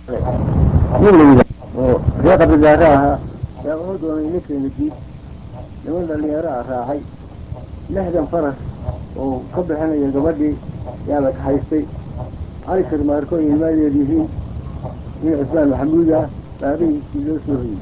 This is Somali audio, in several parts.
nin la yidha oo ree qabigaare ahaa yaa wuxuu doonay ninkeena diid niman dhalinyaro ah raacay lixdan faras oo ka bixinaya gabadhii yaa la kaxaystay cali sharmaarko ay ilmaadeed yihiin nin cismaan maxamuud ah baa habeenkii loo soo hoyey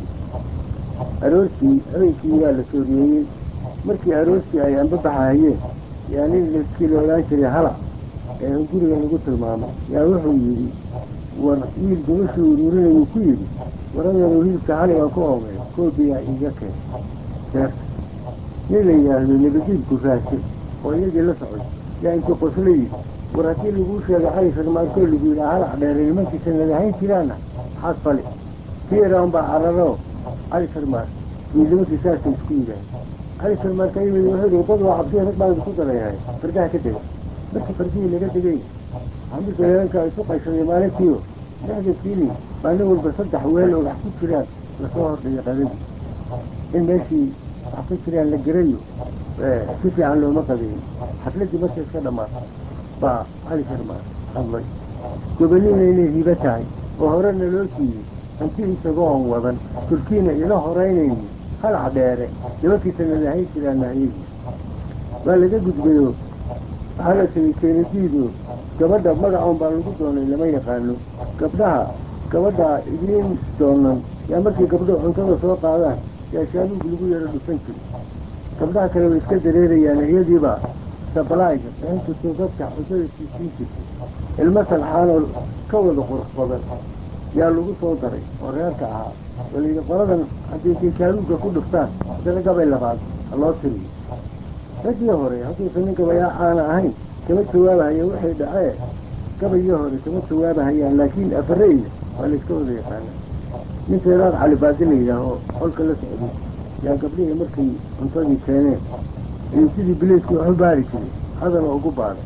aroortii habeenkii waa la sooriyeeyey markii aroortii ay anbabaxahayeen yaa nin kii la odhaan jiray hala ee guriga lagu tilmaamay yaa wuxuu yidhi war wiil gabashii ururinayuu ku yidhi waradeenu hilibka xali aan ku oomay koobiyaa iiga keen seerta nin la yidhaahdo nabadiibku raasay oo iyagii la socday yaa intuu qosla yidhi war haddii laguu sheegay cali sharmaarkoo lagu yidhaa halac dheere nimankiisa nadahayn jiraana maxaad fali kii yaraan baa cararo cali sharmaar iyo nimankii saasay isku yidhaaheen cali sharmaarka yimid wuxuu yidhi dad waa cabsiya rag baan isku darayahay fardaha ka dega markii fardihii laga degay xamiidka haweenka isu qayshaday maalintiio lixdankiini baa nin walba saddex weel oo wax ku jiraan lasoo hordhigay qadadii in meeshii wax ku jiraan la gerayo si fiican looma qabeyn xafladdii markay iska dhammaatay baa cali sharmaar hadlay goboliina inay hibo tahay oo horena loo siiyey hanti isagoo on wadan turkiina ila horaynayni halac dheere nimankiisa nadahayn jiraan nahayadii waa laga gudbayo waxaa la tegey keenadiido gabadha magacoon baa lagu doonay lama yaqaano gabdhaha gabadha idiin doonan yaa markii gabdhuhu cuntada soo qaadaan yaa shaaluug lagu yaro dhufan jiri gabdhaha kale way iska dareerayaan iyadiiba sablaayga bixintirtoo dadka cuntada siisiin jirtay ilmo salxaanoo ka wada qurux badan yaa lagu soo daray oo reerka ahaa walayidhi qoladan haddii intay shaaluugga ku dhuftaan haddana gabay labaad ha loo tiriyo raggii hore hadduusan nin gabayaa aana ahayn kama jawaabahaya waxay dhacee gabayii hore kama jawaabahayaan laakiin afareyda waa layska wada yaqaana nin teeraad cali baadi la yidhaaho qolka la socday yaa gabdhihii markay cuntadii keeneen ayuu sidii bileedkii waxu baari jiray hadala ugu baaday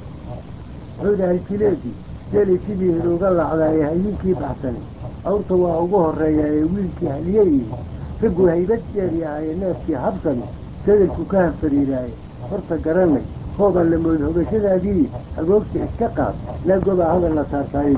wuxuu dhahay jileedii geelay sidii hiruuga lacdaayee hayinkii baxsani awrta waa ugu horreeya ee wiilkii haliyeyihi raggu haybad jeeryahaye neefkii habsani sadalku ka hanfariiraaye horta garanay hooban la mood hogashadaadii hagoogta iska qaad naagobaa hadal la saartaayo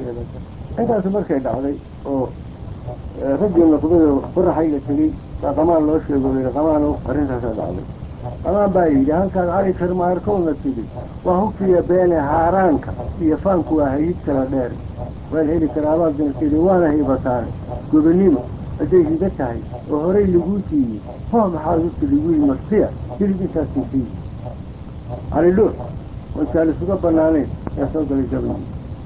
intaasu markay dhacday oo raggii noqdayo qoraxayga tegey baa qamaan loo sheego yidhi qamaano arrintaasaa dhacday qamaan baa yidhi halkaad cali sharmaarkowna tidhi waa hubkiya beene haaraanka iyo faanku waa hayid kala dheer waan heli karaa abaadna tidhi waana hiibataane gobonnimo hadday higa tahay oo horay laguu siiyey hoo maxaad u tidhi wiil marsiya hilib intaasii siiyi cali dhuux wantaan isuga bannaanayn yaa soo galay gabayii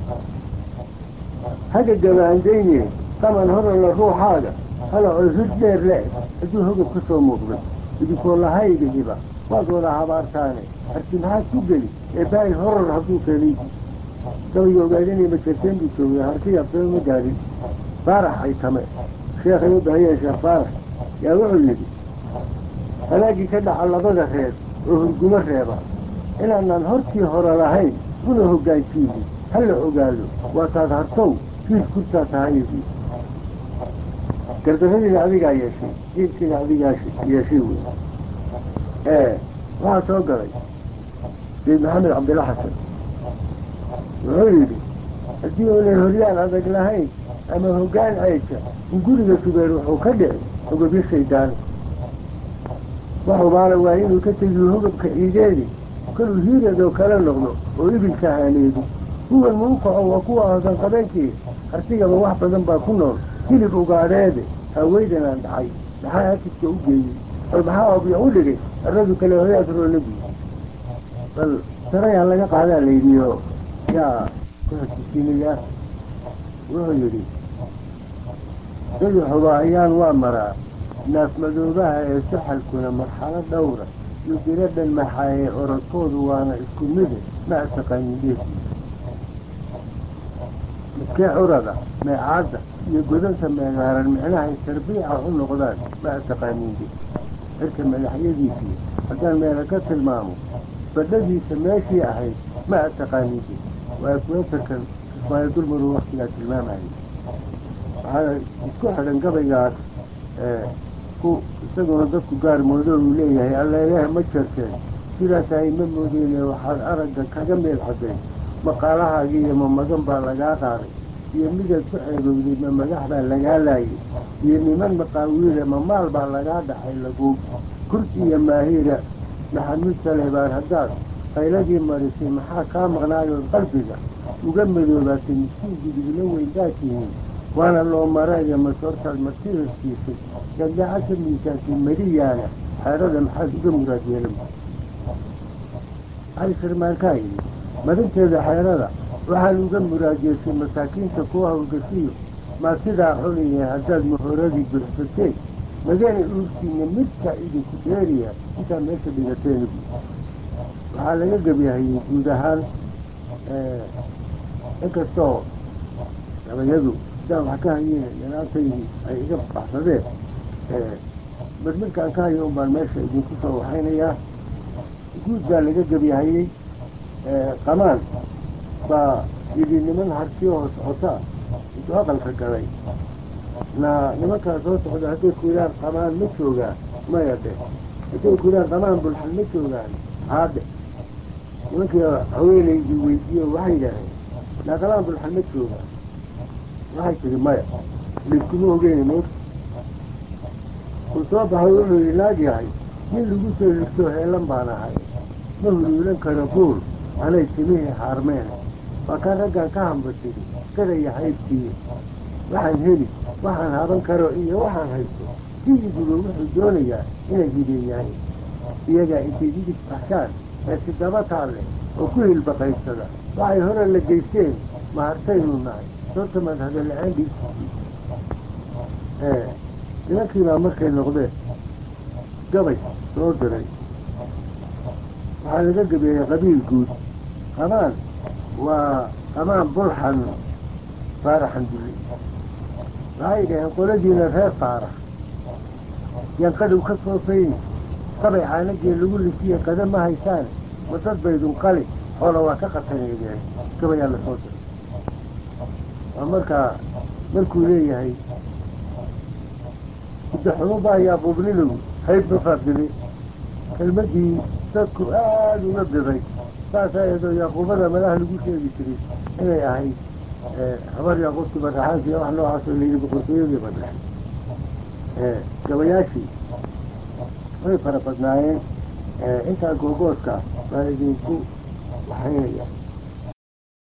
haga gabaandayne qaman horalla ruuxaaga halacoo hir dheer le-eg hadduu hogab ka soo muuqday idinkoo lahayga hiba waad wada habaartaane arti maxaad ku geli ee baayil horar hadduu keenay gabayga ogaadinay majarteen buu joogay harti absaba ma gaadhin baarax ay tame sheekhay u bahayeen sheekh baarax yaa wuxuu yidhi halaagii ka dhaca labada reer oo hurgumo reeba inaanaan hortii hore lahayn una hoggaansiinin ha la ogaado waa taad hartow fiis kurtaa tahayadii gardarradiina adigaa yeeshay jiilkiina adigaa yeeshay wey ee waxaa soo galay sayid maxamed cabdilla xasan wuxuu yidhi haddii uunay horyaan adag lahayn ama hoggaan ceysha in guriga subeer wuxuu ka dhici hogobyo shaydaani waxubaala waa inuu ka tegiyo hogabka ciideedi kaluu hiiradoo kala noqdo oo ibilka haaneedi kuwan muukaco waa kuwa hodan qabeenkii hartigaba wax badan baa ku nool hilib ugaadheede haweydan aan dhacay maxaa akiska u geeyey bal maxaa obyo u dhigay arradu kale hoyaad roonabi bal sarayaan laga qaadaa layidhiyo yaa kuxusisiinayaa wuxuu yidhi dayaxuba ayaan waa maraa naafmadoobaha ee saxalkuna marxalo dhowra iyo diradhan maxaaye orodkoodu waana isku mide ma ataqaanin dheefii midkee curada meecaadda iyo godanta meegaaran micnahay tarbiica u noqdaan ma ataqaanin de cirka madaxyadiisii haddaan meela ka tilmaamo badhadiisa meeshii ahayd ma ataqaanin de waa kuwetarkan ismaail dulmaru waktigaa tilmaamayay waxaa isku xidhan gabaygaas ku isaguna dadku gaar moodo uu leeyahay alleeleha ma jarteen sidaas ay ma moodeyne waxaad aragga kaga meel xadayn maqaalahaagii iyo mamagan baa lagaa qaaday iyo midaad ku ceebowday ma magax baa lagaa laayay iyo niman maqaawiile ma maal baa lagaa dhacay laguub kursi iyo maahiira maxamuud salebaan haddaad qayladii marisay maxaa kaa maqnaayood qalbiga uga madoobaatay miskiin gudugla weyndaa tihiin waana loo maraya masoortaad martida siisay gadgaca ka miisaantay mariyaana xeerada maxaad uga muraad yeelan cali sharmaankaa yidhi marinteeda xeerada waxaan uga muraadyeeshay masaakiinta kuwa hawlgasiyo maa sidaa xuniye haddaad mahoradii buxsateen magana uurtiina midkaa idinku dheeriya intaa meesha dhigateen waxaa laga gebyahayey guud ahaan inkastoo gabayadu sidaan wax ka hayeen yanaantaydii ay iga baxsadeen bal midkaan ka hayo un baan meesha idinku soo waxaynayaa guud baa laga gebyahayey qamaan baa yidhi niman hartiyoo socotaa intuu aqalka galay na nimankaa soo socda hadday ku yidhaan qamaan ma joogaan maya dhe hadday ku yidhaan qamaan bulxan ma joogaan haadhe nimankii haweenaydii weydiiyo waxay yidhaaheen naa qamaan bulxan ma joogaan waxay tihi maya liskuma ogeyni moog uu soo baxay wuxuu yidhi naag yahay nin lagu soo higtoo heelan baan ahay ma huluulan karo buul anay timihii haarmeen waa kaan raggaan ka hambatiri gadaya haybtii waxaan heli waxaan haban karo iyo waxaan haysto sidiiguba wuxuu doonayaa inay hideeyahay iyagaa intay digis baxshaan ee sidaba taalle oo ku hilbaqaysada waxay hore la geysteen mahartaynu nahay soortamaad hadalla-aan dhiigsiisii nimankiibaa markay noqdeen gabay soo diray waxaa laga gabeeyey qabiil guud qamaan waa qamaan bulxan faaraxan dulli waxay dhaheen qoladiina reer faarax yaan qadhow ka soo fayni qabay caanagii lagu lisiye qada ma haysaane wadad baydun qali xoola waa ka qataneedeen gabayaa la soo diray waa markaa markuu leeyahay udaxumuba ayaa buubnilow hayb ma faaqdibay kelmadii dadku aada uga biday saasaa eedoo yaaquubada malaha lagu sheegi jiray inay ahayd habar yaaqubti baraxaanki wax noocaasoo layidhi boqortooyadii badhaxay gabayaashii way fara badnaayeen intaa googooska baan idinku waxaynaya